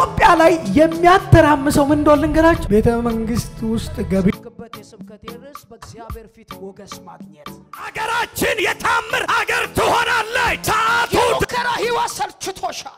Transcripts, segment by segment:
ኢትዮጵያ ላይ የሚያተራምሰው ምን እንደሆነ ልንገራችሁ። ቤተ መንግስት ውስጥ ገቢ በት የስብከቴ ርዕስ በእግዚአብሔር ፊት ሞገስ ማግኘት። አገራችን የታምር አገር ትሆናለች። ሰዓቱ የሙከራ ህይወት ሰልችቶሻል።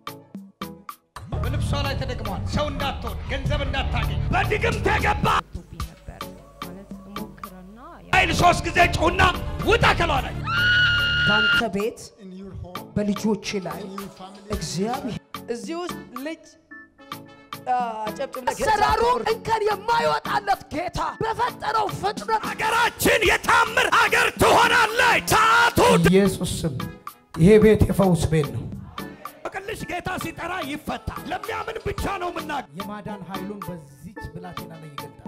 በልብሷ ላይ ተደግሟል። ሰው እንዳትሆን፣ ገንዘብ እንዳታገኝ፣ በድግምት የገባ ቶብኝ ነበር ማለት እሞክርና ኃይል ሶስት ጊዜ ጩሁና ውጣ ከሏ ላይ በአንተ ቤት በልጆች ላይ እግዚአብሔር እዚህ ውስጥ ልጅ ጨብጭብ አሰራሩ እንከን የማይወጣለት ጌታ በፈጠረው ፍጥረት አገራችን የታምር አገር ትሆናለች። ሰዓቱ ኢየሱስ ስም ይሄ ቤት የፈውስ ቤት ነው። በቅልሽ ጌታ ሲጠራ ይፈታል። ለሚያምን ብቻ ነው የምናገር። የማዳን ኃይሉን በዚች ብላቴና ላይ ይገልጣል።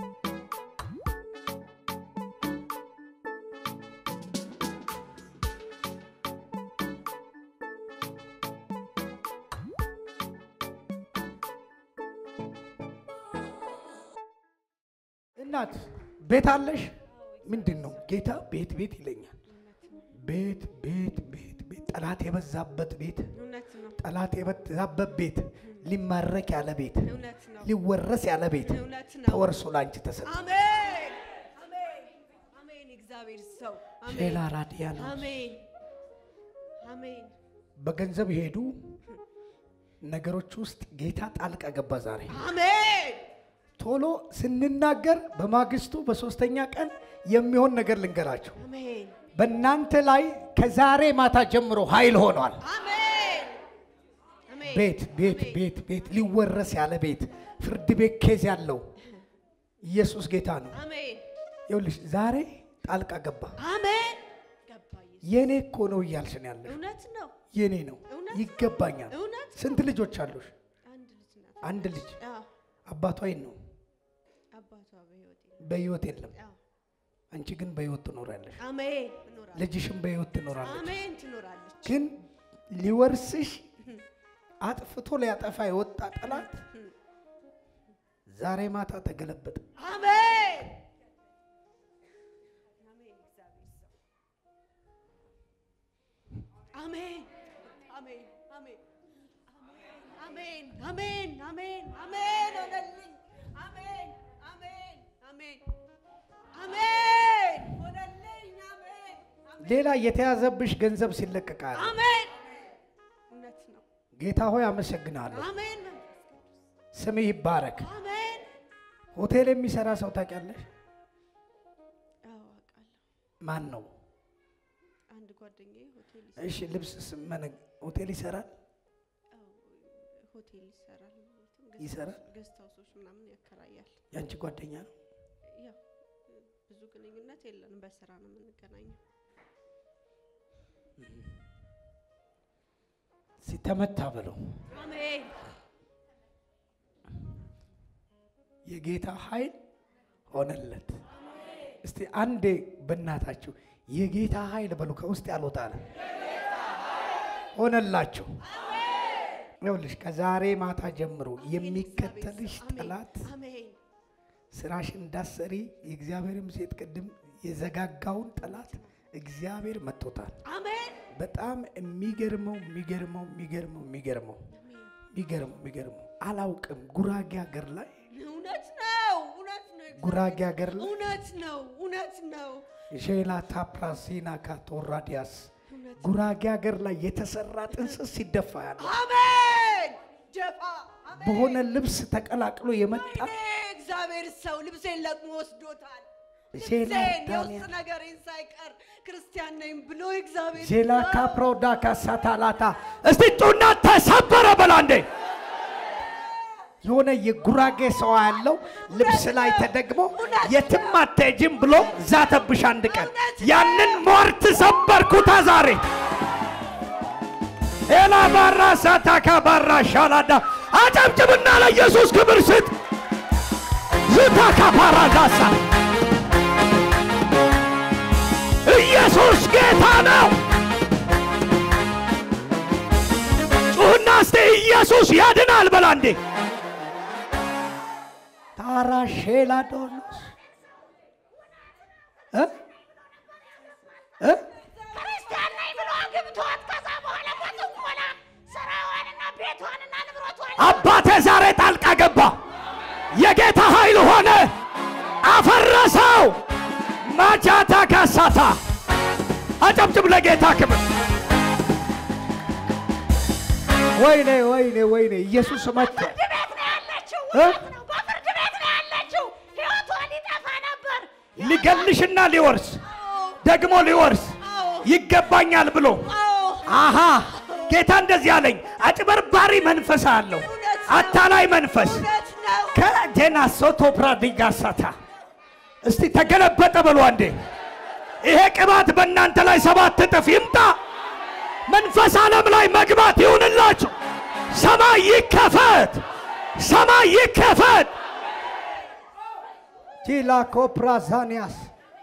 እናት ቤት አለሽ? ምንድን ነው ጌታ ቤት ቤት ይለኛል። ቤት ቤት ቤት ቤት ጠላት የበዛበት ቤት እውነት ነው ጠላት የበዛበት ቤት ሊማረክ ያለ ቤት እውነት ነው ሊወረስ ያለ ቤት እውነት ነው። ተወርሶ ላንቺ ተሰጠ። አሜን አሜን አሜን እግዚአብሔር ሰው አሜን ሼላ ራዲያ ነው። አሜን አሜን በገንዘብ የሄዱ ነገሮች ውስጥ ጌታ ጣልቃ ገባ። ዛሬ አሜን ቶሎ ስንናገር በማግስቱ በሶስተኛ ቀን የሚሆን ነገር ልንገራቸው። አሜን በእናንተ ላይ ከዛሬ ማታ ጀምሮ ኃይል ሆኗል። አሜን አሜን ቤት ቤት ቤት ቤት ሊወረስ ያለ ቤት ፍርድ ቤት ኬዝ ያለው ኢየሱስ ጌታ ነው። አሜን ይኸውልሽ ዛሬ ጣልቃ ገባ። አሜን ገባ ኢየሱስ የኔ እኮ ነው እያልሽ ነው ያለሽ። እውነት ነው የኔ ነው እውነት? ይገባኛል። እውነት ስንት ልጆች አሉሽ? አንድ ልጅ ናት አንድ ልጅ። አዎ አባቷ የት ነው? አባቷ በህይወት የለም። በህይወት የለም። አዎ አንቺ ግን በህይወት ትኖራለሽ። አሜን እኖራለሁ ልጅሽም በህይወት ትኖራለች። አሜን ትኖራለች ግን ሊወርስሽ አጥፍቶ ሊያጠፋ የወጣ ጠላት ዛሬ ማታ ተገለበጠ። አሜን አሜን እግዚአብሔር ሰው አሜን አሜን አሜን አሜን አሜን አሜን አሜን ሆነልኝ አሜን አሜን አሜን አሜን ሆነልኝ አሜን አሜን ሌላ የተያዘብሽ ገንዘብ ሲለቀቃል። አሜን እውነት ነው ጌታ ሆይ አመሰግናለሁ። አሜን መንፈስ ቅዱስ ስምህ ይባረክ። አሜን ሆቴል የሚሰራ ሰው ታውቂያለሽ? አዎ አውቃለሁ ማን ነው? አንድ ጓደኛዬ ሆቴል እሺ ልብስ ስመነ ሆቴል ይሰራል አዎ ሆቴል ይሰራል ይሰራል? ገስት ሀውሶች ምናምን ያከራያል ያንቺ ጓደኛ ነው። ያው ብዙ ግንኙነት የለንም በስራ ነው የምንገናኘው ሲተመታ ብለው አሜን የጌታ ኃይል ሆነለት። እስቲ አንዴ በእናታችሁ የጌታ ኃይል በሉ። ከውስጥ ያልወጣል ሆነላችሁ። ይኸውልሽ ከዛሬ ማታ ጀምሮ የሚከተልሽ ጠላት አሜን ስራሽ እንዳሰሪ የእግዚአብሔርም ሴት ቅድም የዘጋጋውን ጠላት እግዚአብሔር መጥቶታል። አሜን በጣም የሚገርመው የሚገርመው የሚገርመው የሚገርመው የሚገርመው የሚገርመው አላውቅም ጉራጌ ሀገር ላይ እውነት ነው እውነት ነው ጉራጌ ሀገር ላይ እውነት ነው እውነት ነው ሼላ ታፕራሲና ካቶራዲያስ ጉራጌ ሀገር ላይ የተሰራ ጥንስስ ሲደፋ ያለ አሜን ጀፋ አሜን በሆነ ልብስ ተቀላቅሎ የመጣ ወይኔ እግዚአብሔር ሰው ልብሴን ለቅሞ ወስዶታል ሼላ ልብሴን ዳንያ የውስጥ ነገሬን ሳይቀር ክርስቲያን ነኝ ብሎ እግዚአብሔር ሼላ ሰው ካፕሮዳ ካሳታላታ እስቲ ጩና ተሰበረ በላ እንዴ የሆነ የጉራጌ ሰው ያለው ልብስ ላይ ተደግሞ የትም አትሄጂም ብሎ ዛተብሽ አንድ ቀን ያንን ሟርት ሰበርኩታ ዛሬ ኤላ ባራ ሳታካ ባራ ሻላዳ አጨብጭብና ለኢየሱስ ክብር ስጥ ዝታካ ፓራዳሳ ኢየሱስ ጌታ ነው ጩህና እስቲ ኢየሱስ ያድናል በላ እንዴ ታራ ሼላ ዶኖስ እ እ ክርስቲያን ነኝ ብሎ አግብቷት ከዛ በኋላ በጥሞና ስራዋንና ቤቷንና ንብረቷን አባቴ ዛሬ የጌታ ኃይል ሆነ፣ አፈረሰው። ማጃታ ካሳታ አጨብጭብ ለጌታ ክብር። ወይኔ ወይኔ ወይኔ ኢየሱስ መጥቶ ፍርድ ቤት ነው ያለችው። እ? እውነት ነው። በፍርድ ቤት ነው ያለችው። ሕይወቷ ሊጠፋ ነበር። ሊገልሽና ሊወርስ ደግሞ ሊወርስ ይገባኛል ብሎ አሃ ጌታ እንደዚህ አለኝ። አጭበርባሪ መንፈስ አለው፣ አታላይ መንፈስ እውነት ነው። ከጀና ሶቶ ፕራዲጋሳታ እስቲ ተገለበጠ በሉ አንዴ። ይሄ ቅባት በእናንተ ላይ ሰባት እጥፍ ይምጣ። መንፈስ ዓለም ላይ መግባት ይሁንላችሁ። ሰማይ ይከፈት፣ ሰማይ ይከፈት። ጂላ ኮፕራዛኒያስ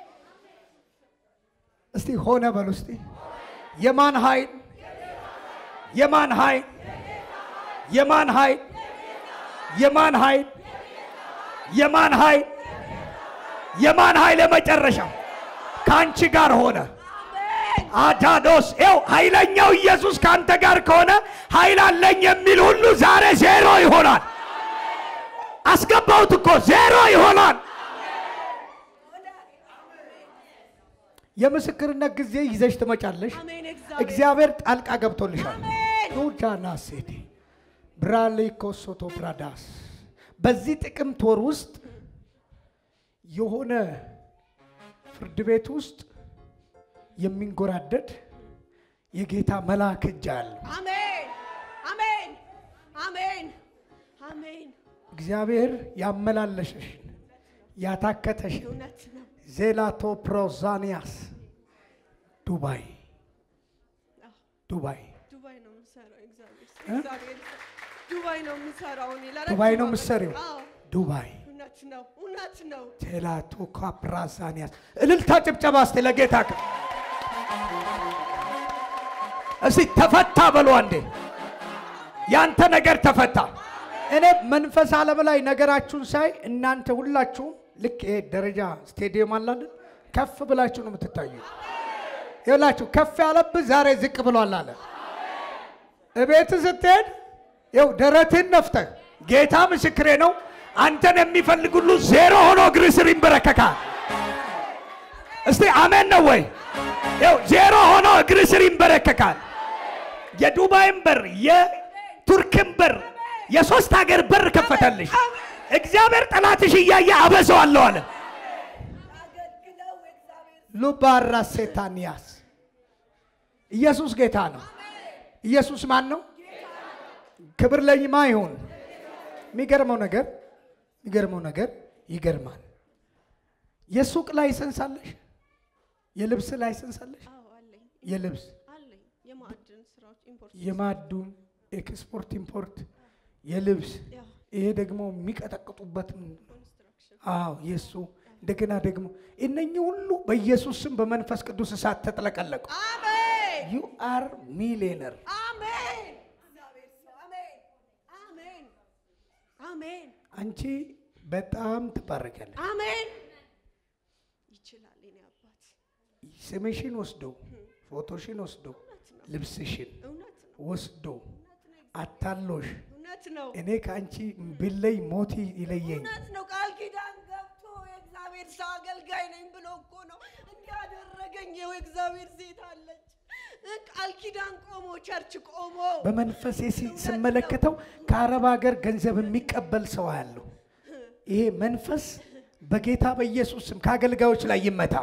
እስቲ ሆነ በሉ እስቲ የማን ኃይል የማን ኃይል የማን ኃይል የማን ኃይል የማን ኃይል የማን ኃይል የመጨረሻው ከአንቺ ጋር ሆነ። አዳዶስ ው ኃይለኛው ኢየሱስ ከአንተ ጋር ከሆነ ኃይል አለኝ የሚል ሁሉ ዛሬ ዜሮ ይሆናል። አስገባሁት እኮ ዜሮ ይሆናል። የምስክርነት ጊዜ ይዘሽ ትመጫለሽ። አሜን። እግዚአብሔር እግዚአብሔር ጣልቃ ገብቶልሻል። ኑጃና ሴቴ ብራሌ ኮሶቶ ፕራዳስ በዚህ ጥቅምት ወር ውስጥ የሆነ ፍርድ ቤት ውስጥ የሚንጎራደድ የጌታ መልአክ እጅ አለ። አሜን፣ አሜን፣ አሜን፣ አሜን። እግዚአብሔር ያመላለሸሽን ያታከተሽን እውነት ነው። ዜላቶ ፕሮዛኒያስ ዱባይ ዱባይ ዱባይ ነው የምሰራው። እግዚአብሔር እግዚአብሔር ዱባይ ነው የምሰራው። እኔ ለረጅም ዱባይ ነው ዓመት- የምትሰሪው? አዎ፣ ዱባይ እውነት ነው፣ እውነት ነው። ቴላቶ ካፕራዛኒያስ እልልታ ጭብጨባ እስቲ ለጌታ ክብር። እስቲ ተፈታ በሉ አንዴ። ያንተ ነገር ተፈታ። እኔ መንፈስ ዓለም ላይ ነገራችሁን ሳይ እናንተ ሁላችሁም ልክ ይሄ ደረጃ ስቴዲየም አላለን ከፍ ብላችሁ ነው የምትታዩ። ይኸውላችሁ ከፍ ያለብህ ዛሬ ዝቅ ብሏል አለ። እቤት ስትሄድ ይኸው ደረትህን ነፍተህ ጌታ ምስክሬ ነው። አንተን የሚፈልግ ሁሉ ዜሮ ሆኖ እግር ስር ይንበረከካል። እስቲ አሜን ነው ወይ? ይኸው ዜሮ ሆኖ እግር ስር ይንበረከካል። የዱባይን በር፣ የቱርክን በር፣ የሶስት ሀገር በር ከፈተልሽ። እግዚአብሔር ጠላትሽ እያየ አበሰዋለሁ አለ። ሉባራ ሴታንያስ ኢየሱስ ጌታ ነው። ኢየሱስ ማን ነው? ክብር ለይማ ይሁን። የሚገርመው ነገር የሚገርመው ነገር ይገርማል። የሱቅ ላይሰንስ አለሽ? የልብስ ላይሰንስ አለሽ? አዎ አለኝ የልብስ አለኝ የማዕድን ስራዎች ኢምፖርት የማዱን ኤክስፖርት ኢምፖርት የልብስ ያው ይሄ ደግሞ የሚቀጠቅጡበት ኮንስትራክሽን አዎ የእሱ እንደገና ደግሞ እነኚህ ሁሉ በኢየሱስ ስም በመንፈስ ቅዱስ እሳት ተጥለቀለቁ። አሜን፣ ዩ አር ሚሊየነር። አሜን። እግዚአብሔር ሰው አሜን፣ አሜን፣ አሜን፣ አንቺ በጣም ትባረካለች። አሜን። ይችላል የኔ አባት ስምሽን ወስዶ ፎቶሽን ወስዶ ልብስሽን እውነት ነው ወስዶ አታሎሽ እውነት ነው፣ እኔ ከአንቺ ብለይ ሞት ይለየኝ። እውነት ነው። ቃል ኪዳን ገብቶ የእግዚአብሔር ሰው አገልጋይ ነኝ ብሎ እኮ ነው እንዲያደረገኝ። ይኸው የእግዚአብሔር ሴት አለች። ቃል ኪዳን ቆሞ ቸርች ቆሞ በመንፈሴ ሲ- ስመለከተው ከአረብ ሀገር ገንዘብ የሚቀበል ሰው ያለው ይሄ መንፈስ በጌታ በኢየሱስ ስም ከአገልጋዮች ላይ ይመታ።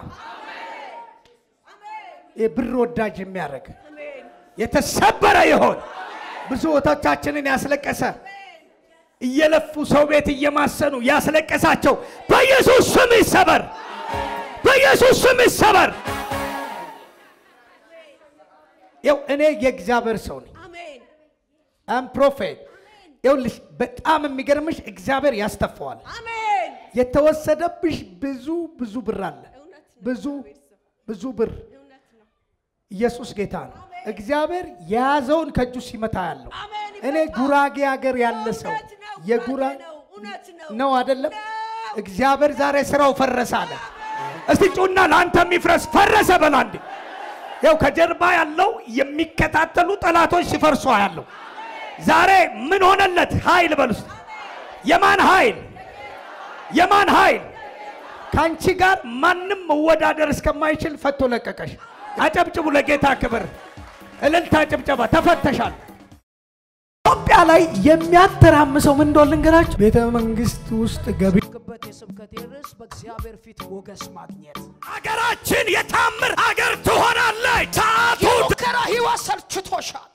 ይሄ ብር ወዳጅ የሚያደርግ የተሰበረ ይሆን ብዙ እህቶቻችንን ያስለቀሰ እየለፉ ሰው ቤት እየማሰኑ ያስለቀሳቸው በኢየሱስ ስም ይሰበር፣ በኢየሱስ ስም ይሰበር። ይኸው እኔ የእግዚአብሔር ሰው ነኝ። አሜን፣ አም ፕሮፌት ይኸውልሽ፣ በጣም የሚገርምሽ እግዚአብሔር ያስተፋዋል። አሜን፣ የተወሰደብሽ ብዙ ብዙ ብር አለ። እውነት ነው ብዙ ብዙ ብር እውነት ነው ኢየሱስ ጌታ ነው። እግዚአብሔር የያዘውን ከእጁ ሲመታ ያለው አሜን። እኔ ጉራጌ ሀገር ያለ ሰው እውነት ነው፣ የጉራ ጉራጌ ነው፣ እውነት ነው። ነው አይደለም። እግዚአብሔር ዛሬ ስራው ፈረሰ አለ። እስቲ ጩና ለአንተ የሚፍረስ ፈረሰ በላ እንዴ። ያው ከጀርባ ያለው የሚከታተሉ ጠላቶች ሲፈርሱ ያለው ዛሬ ምን ሆነለት? ኃይል በል ውስጥ የማን ኃይል? የማን ኃይል? ከአንቺ ጋር ማንም መወዳደር እስከማይችል ፈቶ ለቀቀሽ። አጨብጭቡ ለጌታ ክብር። እልልታ፣ ጭብጨባ። ተፈተሻል። ኢትዮጵያ ላይ የሚያተራምሰው ምን እንደሆነ ልንገራችሁ። ቤተ መንግስት ውስጥ ገቢ ግበት የስብከቴ ርዕስ በእግዚአብሔር ፊት ሞገስ ማግኘት። አገራችን የታምር አገር ትሆናለች። ሰዓቱ የሙከራ ህይወት ሰልችቶሻል።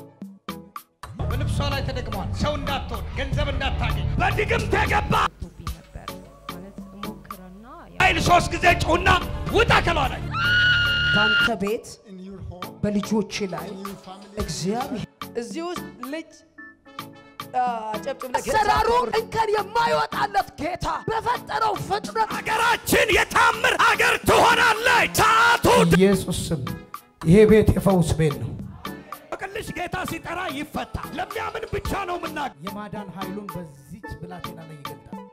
በልብሷ ላይ ተደግሟል። ሰው እንዳትሆን፣ ገንዘብ እንዳታገኝ፣ በድግምት የገባ ቶብኝ ነበር ማለት ሞክረና ኃይል ሶስት ጊዜ ጩና ውጣ ከሏ ላይ በአንተ ቤት በልጆች ላይ እግዚአብሔር እዚህ ውስጥ ልጅ አሰራሩ እንከን የማይወጣለት ጌታ በፈጠረው ፍጥረት አገራችን የታምር አገር ትሆናለች። ሰዓቱ ኢየሱስ ስም ይሄ ቤት የፈውስ ቤት ነው። በቅልሽ ጌታ ሲጠራ ይፈታ። ለሚያምን ብቻ ነው ምናገር። የማዳን ኃይሉን በዚች ብላቴና ላይ ይገልጣል።